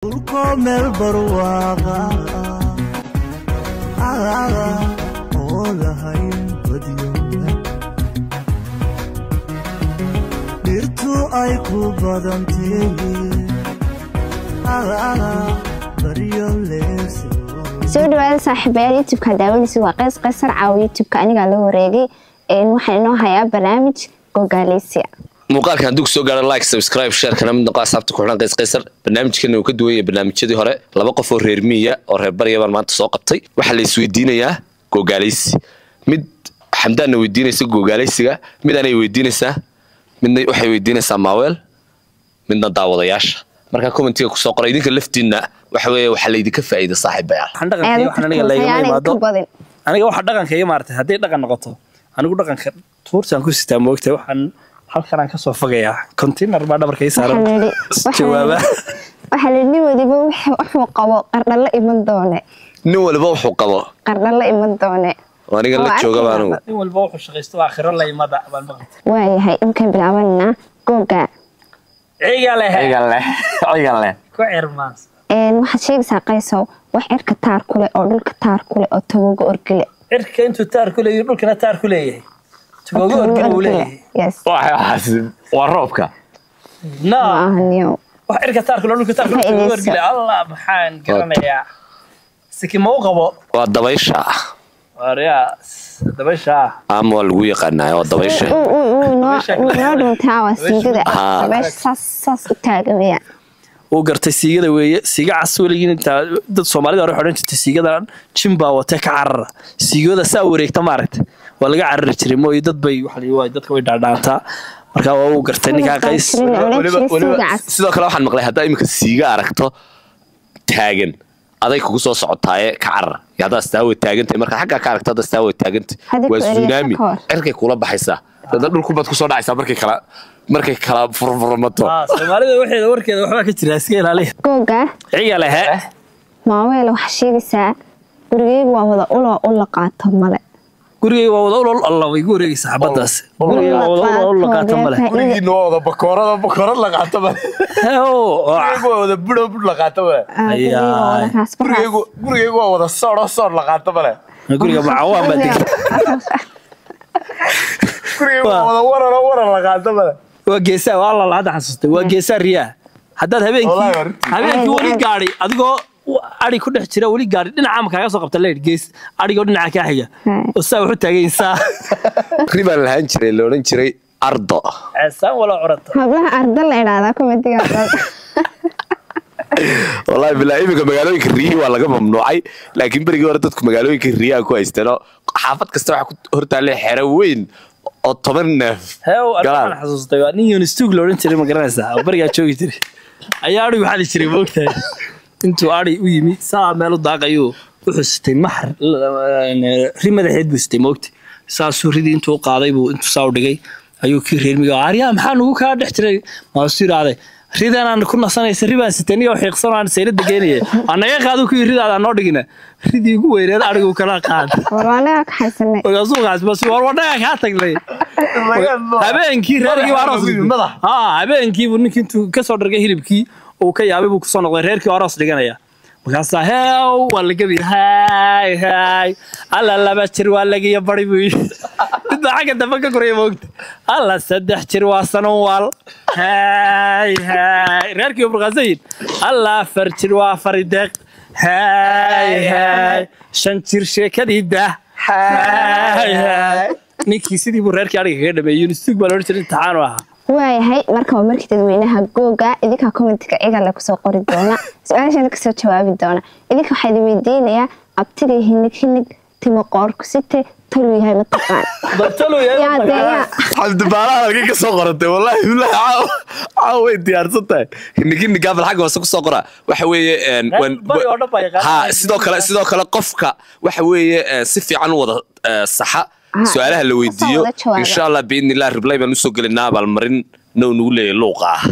dhulko meel barwaaqa oo lahayn badyoga dhirtu ay ku badantay baryo leeso soo dhawaada saaxiibayaal youtubeka daawanaysa waa qays qaysar caawa youtubeka anigaa la wareegay waxaa inoo hayaa barnaamij gogaaleysiya muuqaalkan hadduu kusoo gaaro like subscribe share kana mid noqo asxaabta ku xidhan qays qaysar barnaamijkana uu ka duwan yahay barnaamijyadii hore laba qof oo reer miya oo reer barya baan maanta soo qabtay waxaa la isweydiinayaa gogaaleysi mid xamdaanna weydiinaysa gogaaleysiga mid anay weydiinaysaa midna waxay weydiinaysaa maaweel midna daawadayaasha markaa commentiga kusoo qora idinka laftiinna waxa weeye waxaa laydinka faa'iida saaxiibayaal waxaan dhaqanka waxaan aniga laygama ayaanay imaado ka badin aniga waxa dhaqanka iga maartay hadday dhaqan noqoto anigu dhaqanka tuurtaan ku sitaa moogtay waxaan halkanaan kasoo fogayaa container baa dhabarka ii saaran Waxaa la yidhi- jawaaba waxaa la nin waliba wuxuu wuxuu qabo qardhan la iman doone nin waliba wuxuu qabo qardhan la iman doone oo aniga la Waa jooga arkaysaa. baanugu nin walba wuxuu shaqaysto waa akhiro la imada baan maqlay waayahay imkaan bilaabanaa googa ciga leh cigan leh ku cirmaas Een, waxaad sheegaysaa qaysow wax cirka taar ku leh oo dhulka taar ku leh oo tagogo orgile cirka intuu taar ku leeyahay dhulkana taar ku leeyahay tugoogo organa uu leeyahay yes waxaas waa roobka no maahanyo wax cirka taar ku le dhulka taar ku le Faa'iidayso. tugoogo orgile allah maxaan garanayaa siki ma u qabo waa dabaysha waaryaa dabasha ama waa lagu yaqaanaa waa dabaysha noo dhuntaa waa siigada Ah. dabeesha saas saas u taagaya uu gartay siigada weeye siiga cas weligiin intaa dad soomaalida hore waxay odhan jirtay siigadan jin baa watee ka carara siigada saa wareegta maaragta waa laga carari jiray mooy dad bay waxa la yidhi, waa dadka way dhaadhaantaa marka waa uu gartay ninkaa qays Jirin oo la Weliba- jiray weliba siiga cas sidoo kale waxaan maqlay haddaa iminka siiga aragto taagan aday kugu soo socotaaye ka carar iyo haddaa staawa taagantahay marka xaggaa ka aragto haddaa staawa taagantay Hadda waa ku celiya tsunami ka hor. cirkay kula baxaysaa dada dhulkubaad kusoo dhacaysaa markay kala markay kala furfurmato Ah, soomaalida waxeeda warkeeda waxbaa ka jira iska ilaaliya googa ciga lehe maaweele waxaa sheegaysaa gurigeygu waa wada uloo ula qaato male gurigayga waa wada ulol alla way igu wareegaysaa xabadaas gurigayga waa wada ulol ula qaata male gurigiina waa wada bakoorada bakoorad la qaato male gurigaygu waa wada budho budh la qaato male gurigaygu gurigaygu waa wada soodho soodh la qaato male guriga macawaan baa degan gurigaygu waa wada wararo warar la qaato male waa geesaa waa alla hadda xasuustay waa geesaa riyaa haddaad habeenkii Wallahi waa runtii. habeenkii weli gaadhi adigoo ari ku dhex jira weli gaadhi dhinaca ma kaaga soo qabta leydh gees arigoo dhinaca kaa xiga Hmm. oo saa wuxu taagaysaa ribaan lahaan jiray la odhan jiray ardo ceesaan walaa curata hablaha arda la idhaahdaa komitiga wallahi bilaa iminka magaalooyinka riyihi waa laga mamnuucay laakiin berigii hore dadku magaalooyinka riyaha ku haysteenoo xaafad kasta waxaa ku hortaalle xero weyn oo toban neef heew galaan waxaan xasuustay waa nin yunistug la odhan jiray ma garanaysaa oo berigaa joogi jiray ayaa arigu xali jiray moogtahay intuu ari u yimi saa meel u daaqayuu wuxuu sitay maxar ri madaxeed buu sitay moogta saasuu ridii intuu u qaaday buu intuu saa u dhigay ayuu kii reermiga aryaa maxaa nugu kaa dhex jiray maasuu yidhaahday ridanaan ku nasanaysa ribaan sitay niyoo xiiqsan aan saylada geynaya anaga qaadu kuwii ridaada noo dhigina ridii ugu weyneed arigu kala qaad warwaanaga ka xaysanay markaasuu kaasbas war wadhaga kaa tagnay habeenkii reerkii baa aroos dhigay. Madax. haa habeenkii buu ninkii intuu kasoo dhargay hilibkii uu ka yaabay buu kusoo noqday reerkii oo aroos dhiganaya markaasaa heew waa la gabi haay haay alla laba jir waa lagiyo bari buu yidhi mid baa xagga dambe ka koraya moogta alla saddex jir waa sanan waal haay haay reerkii oo burqaasayin alla afar jir waa fari deeq haay haay shan jir sheekadii dah haay haay ninkii sidii buu reerkii ariga kaga dhameeyey yunistug baa loodhan jiray imtixaanu ahaa waayahay marka waa markii dadweynaha googa idinkaa commentiga cigale kusoo qori doona su-aashana kasoo jawaabi doona idinka waxaa idin weydiinayaa abtiga hinig hinig timo qoorku site toluu yahay mataqaan yaa dee yaa xamdibaalaha halkay ka soo qoratay wallahi billahi caawa caawa way diyaarsan tahay hinigini gaabal xagga hoose kusoo qora waxa weeye een, Reer wan- bari oo dhan baa yaqaan. ha sidoo kale sidoo kale qofka waxa weeye eh, si fiican u wada eh, saxa Ah, su-aalaha la kasoo weydiiyo wada jawaaba. insha allah biidni illah riblay baan usoo gelinaa abaalmarin now nagu leeyahay luuqa ah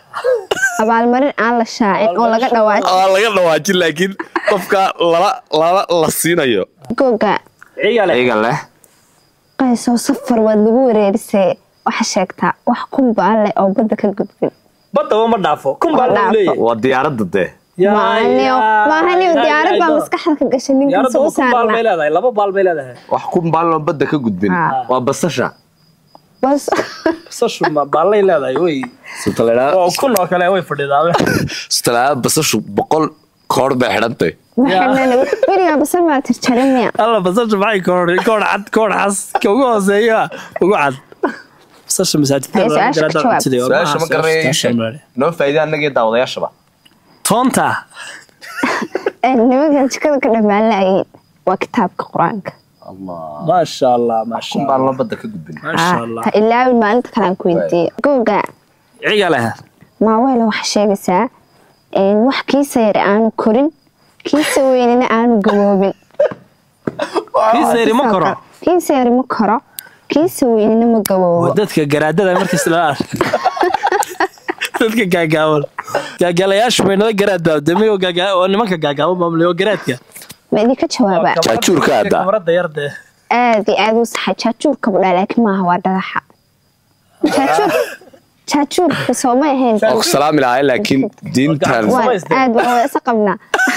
abaalmarin aan la shaacin oo laga dhawaajin Aa, laga dhawaajin laakiin qofka lala lala la siinayo googa cigale iyaga leh qaysow safar waad lagu wareerisee waxa sheegtaa wax kunbaa leh oo badda ka gudbin badaba ma dhaafo kun baa Ma lagu dhaafo. leeyahay waa diyaaradda dee maahaniyo maahaniyo diyaarad baa maskaxda ka gashay ninkan diyaaradda soo ma ku baal bay saarna leedahay laba baal bay leedahay wax ku baaloo badda ka gudbin Ah. waa basasha bas basashu ma baallay leedahay wey sutaleedhaa oo kun oo kale way fadhidaa sutaleedhaa basashu boqol koor bay xidhantay maxaa weligaa basal maa tirjarin miya alla basashu maxay koor koor cad koor xas ka ugu hooseeya ugu cad basasha masaajidka Ay, su-aasha ka jawaab. su-aasha ma garanaya noo faa'iida annagii daawadayaashaba toonta Ee, nimankan jikada ka dhammaan laayeen waa kitaabka qur-aanka maasha allah maasha kun allah baaloo badda ka gudbin maasha allah ha ilaawin maalinta kale aan ku weydiiye googa ciga leh maaweele waxaa sheegaysaa een, wax kiisa yar aanu korin kiisa weynina aanu gaboobin kiisa yari ma koro kiisa yari ma koro kiisa weynina ma waa gaboobo dadka garaadada markas la ark dadka gaagaaban gaagaalayaashu bay nada garaad baabdamay oo gaagaa oo nimanka gaagaaban maamulay oo garaadka ma idinka jawaabaa Jaajuurka aada. kamarada yarde aad iyo aad u saxay jaajuurka budhaa laakiin maaha waa dhagaxa jaajuur jaajuurka soo ma ahayn waa ku salaami lahaa laakiin diintan waan Samaysteen. aad waan wada isa qabnaa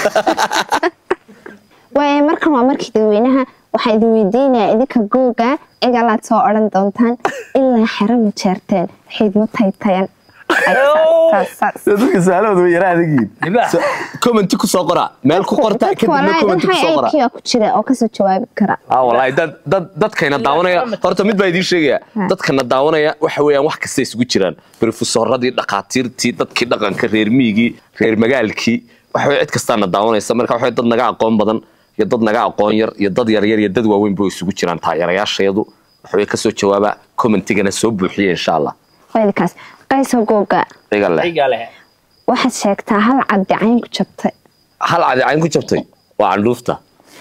waaye markan waa markii dadweynaha waxaa idin weydiinayaa idinka googa egalaad soo odhan doontaan ilaa xero ma jeerteen xiidmo taytayan Ay, saas, saas, saas. dadka saalooda way yaraa adagiin libaax commenti ku soo qora meel ku qorta dadka kadibna walaahi commenti ku waxay soo qora IQ ku jira oo kasoo jawaabi kara ah wallaahi dad dad dadkayna daawanaya horta mid baa idiin sheegaya dadkana daawanaya waxa weeyaan wax kasta isugu jiraan brofesoradii dhakhaatiirtii dadkii dhaqanka reer miigii reer magaalkii waxa weye cid kastaana daawanaysa marka waxa weye dad naga aqoon badan iyo dad naga aqoon yar iyo dad yaryar iyo dad waaweyn buu isugu jiraan taageerayaashayadu waxa weye kasoo jawaaba commentigana soo buuxiya insha allah weelkaas qayso googa iga leh ciga leh waxaad sheegtaa hal caddi cayn ku jabtay hal cadi cayn ku jabtay waa candhuufta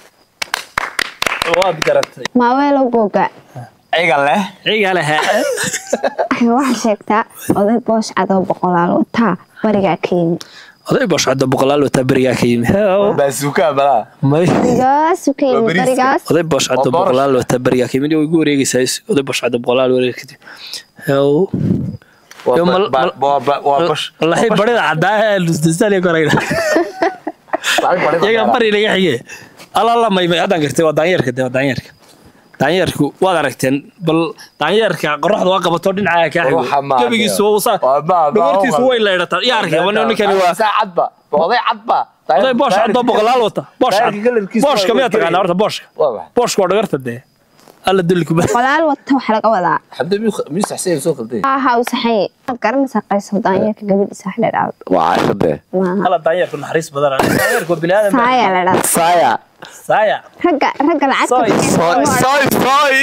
waad garatay maaweelo googa iga leh ciga leh waxaad sheegtaa oday boosh cadoo boqolaal wataa barigaa ka yimi oday bosh cadda boqolaal wataa berigaa ka yimi Heew. baasuukaa balaa may barigaasu ka Waa yimi bariiska. barigaas oday bosh cadda Waa boorash. boqolaal wataa berigaa ka yimi way igu wareegaysaa is- oday bosh cadda boqolaal wareeg kadib Heew. Yo, mal- mal- wallahi barida caddaa ee lusdasaan korayna iyaga bari naga xige alala maymay haddaan gartay waa daanyeerka de waa daanyeerka daanyeerku waad aragteen bal daanyeerka qoraxda waa qabato dhinacaa kaa xigo Ruuxa ma gebigiisu adiga. waa usaa Waa ma- ma- dhogortiisu ma- way leedhataa yaa arkay wana ninkani waa cadba oday cadba oday boosh cadoo boqolaal wata boosh cad booshka miyaa taqaanaa horta booshka Waa maxay? booshka waa dhagarta dee alla dulli kuma boqolaal wata waxa laga wadaa xabda miyuu saxsan soo qalday aha u saxay waad garanaysaa qayso daanyeerka gabadhiisa wax la dhaado waa caashadee maaha alla daanyeerku naxariis badan daanyeerku waa bini aadam saaya la dhaado saya saaya ragga ragga Soy, lacagta soy soy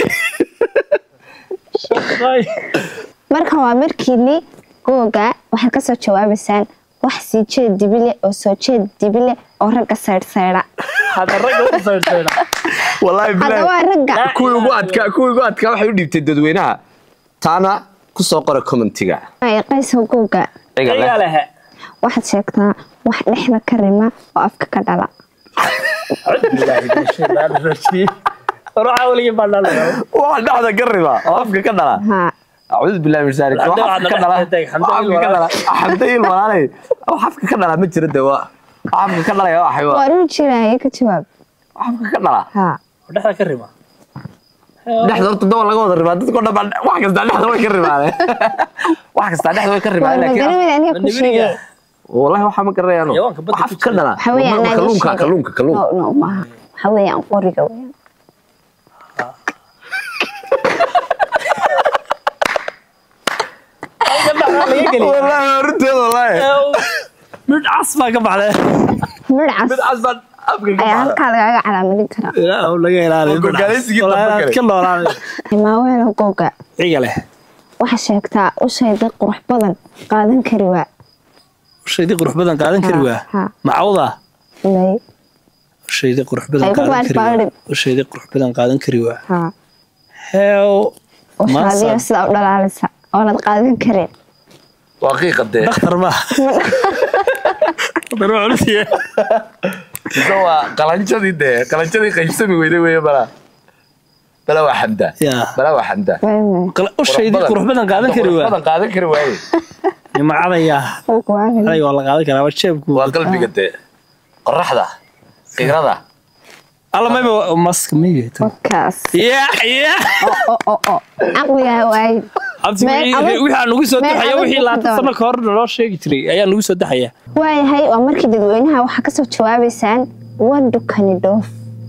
Saaya. markan waa markiini googa waxaad kasoo jawaabaysaan wax sii jeed dibile oo soo jeed dibile oo ragga saydhsaydha hadda ragga u saydhsayda wallahi hadda waa ragga kuwii ugu adkaa kuwii ugu adkaa waxay u dhiibtay dadweynaha taana ku soo qora commentiga ay qayso googa iga ciga leh leh waxaad sheegtaa wax dhexda ka rima oo afka ka dhala ruuxa weligii baa dhalaya waa dhexda ka riba oo afka ka dhala haa acuudu billahi min sharik Xamdi wax waa afka ka dhala dhexda tag, Xamdi wax afka ka il dhala xamda il walaalay wax afka ka dhala ma jiro de waa wax afka ka dhalaya waxay waa waa ruu jiraaye ka jawaab wax afka ka dhala haa dhexda ka rima dhexda horta dawa laga wada ribaa dadko dhan baa wax kasta dhexda way ka ribaadeen wax kasta dhexda way ka waa ribaadeen laakiin magaramid aniga ku Mandibiriga. sheegay wallahi waxa ma garanayaano Xayawaanka badda wax ku afka ka jira. dhala waxa weeyaan Waa anaa kalluunka sheegay. kalluunka kalluunka no no maaha waxa weeyaan qoriga weeyaan wallahi arrinteeda wallahi mid cas baa ka baxday midhcas mid casbaan afka ka ayaa baxda halkaa lagaaga calaamadin karaa ilaahu laga ilaaliyo Oo gogaaleysigii Walahi dambe aad kale. ka noolaanay maaweelo googa ciga leh waxaa sheegtaa ushaydii qurux badan qaadan kari waa ushaydii qurux badan qaadan kari waa Ha, ha. macawda may ushaydii qurux badan Ay ku qaadan kari waa baadhbaadhin. ushaydii qurux badan qaadan kari waa haa heew ushaadiyo maasa sidaa u dhalaalisa oonad qaadan karin waa qiiqa dee dhakhtar ma dhakhtar waa culisiye mise waa qalanjadii dee qalanjadii qaybsami weyday weeye balaa balaa waa xamda yaa balaa waa xamda May, may. Qala- ushaydii qurux badan qaadan kari Qurux waa badan qaadan kari waaye nimcadaya Wuu ku waafaqay. aday waa la qaadan karaa waa jeebku waa qalbiga dee qoraxda qigrada alla mayba maska miya Wakaas. ya ya Oo, oo, oo. Caqligaa waayid. abti Meel wixii adag- wixii aan nagu soo meel daxaya adag wixii ku laatan doon. sano ka hor naloo sheegi jiray ayaa nagu soo daxaya waayahay waa markii dadweynaha waxaa kasoo jawaabaysaan wadukani dhoof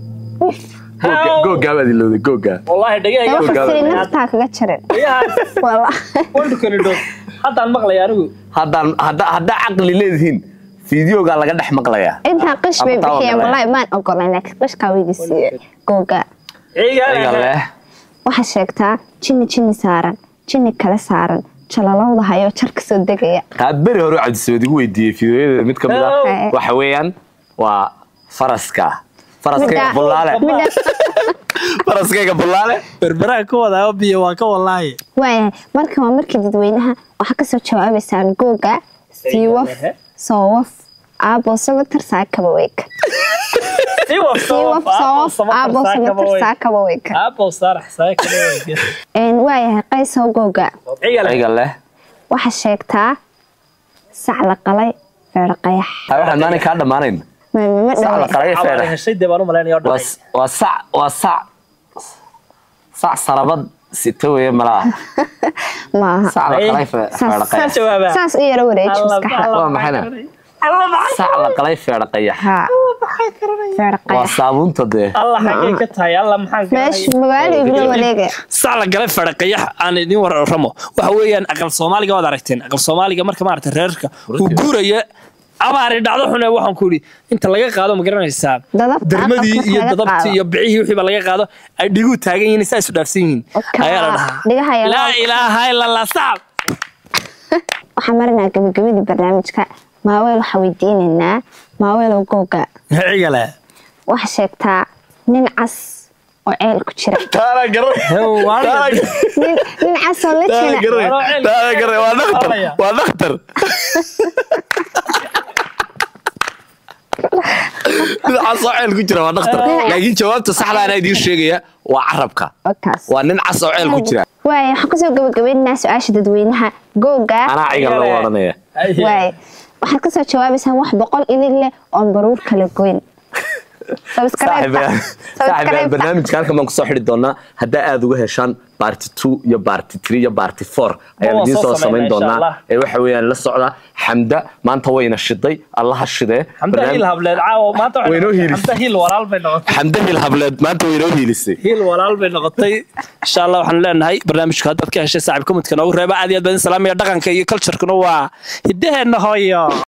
googaa baad ilowday googaa wallaahi daba dhagahaya fasiri naftaa kaga jarin Wallah. wandukani dhow haddaan maqlaya anigu haddaan hadda haddaa caqli leedihiin fideogaa laga dhex maqlayaa intaa qish bay Ama taa bixiyeen wada wallahi maan ogolayn laakiin qishkaa weydi siiye googa iga ciiga leh waxaa sheegtaa jinni jinni saaran jinni kale saaran jalalowda hayo jar kasoo degaya taa beri hore cabdisamed igu weydiiyey fideoyada mid ka mid Oh. ah waxa weeyaan waa faraska faraskayga Midda- bullaale midda faraskayga bullaale berberaha ka wadaa biyo waa ka walaaye waayahay marka waa markii dadweynaha waxaa kasoo jawaabaysaan googa siiwaf soowaf aabo samatar saakaba weyka siiwaf soowaf aabo samatar saakaba weyka aabow saarax saakale waayahay qaysow googa iga leh waxaa sheegtaa sac la qalay feero qayax taa waxaan maanay kaa dhammaanayn mamama sac la dhawe qalay feera heshay dee baan u malaynaya oo waa dhacay s- waa sac waa sac sac sarabad sita weeye malaa maaha sac la qalay fe- feera qayax jawaaba. saas u yaro wareeji maskaxda waa maxayna sac la qalay feera qayax haa feero waa qayax saabuunta dee allah xagee ka tahay allah maxaan ka meeshu magaalo igula wareegaya sac la galay fadhaqayax aan idin warramo waxa weeyaan aqal soomaaliga waad aragteen aqal soomaaliga marka maaragtay reerka uu guuraya abaari dhacdo xune waxaan ku yidhi inta laga qaado ma garanaysaa Dadabta darmadii aqalka iyo laga dadabtii qaado. iyo bicihii wixiiba laga qaado ay dhiguu taagan yihiin saa isu dhaafsan yihiin Okaa, ayaa la dhahaa dhigaha yar- laa ilaaha ila allah sac waxaan marinaa gabagabadii barnaamijka maaweel waxaa weydiinaynaa maaweelow googa cigale waxaa sheegtaa nin cas oo ceel ku jira taana garan nin nin cas oo la taana jira garan taana garan waa dhakhtar waa dhakhtar dhinacaas oo ceel ku jira waa dhakhtar laakiin jawaabta saxda anaa idiin sheegaya waa carabka Wakaas. waa nin cas oo ceel ku jira waaye waxaan kusoo gabagabaynaynaa su-aasha dadweynaha googa anaa cigal lagu odhanaya waaye waxaad kasoo jawaabaysaan wax boqol idin leh oon baruur kala goyn saaxiibayaal saaxiibayaal barnaamijka halkan baan kusoo xidhi doonaa haddaa aad uga heshaan baarti two iyo baarti three iyo baarti four ayaan Waa idiin soo soo samayn samaynaa, insha doonaa Allah. ee waxa weeyaan la socda xamda maanta wayna shiday allaha shidee xamda Barnaam- hiil hableed caawa maanta waxay Waynoo noqotay- hiilisay. xamda hiil walaal bay noqotay xamda hil hableed maanta waynoo hiilisay hiil walaal bay noqotay insha allah waxaan leenahay barnaamijka haddaad ka heshay saaxiib komitka noogu reeba aad iyo aad baan salaamaya dhaqanka iyo culturekuna waa hiddaheenna hooyo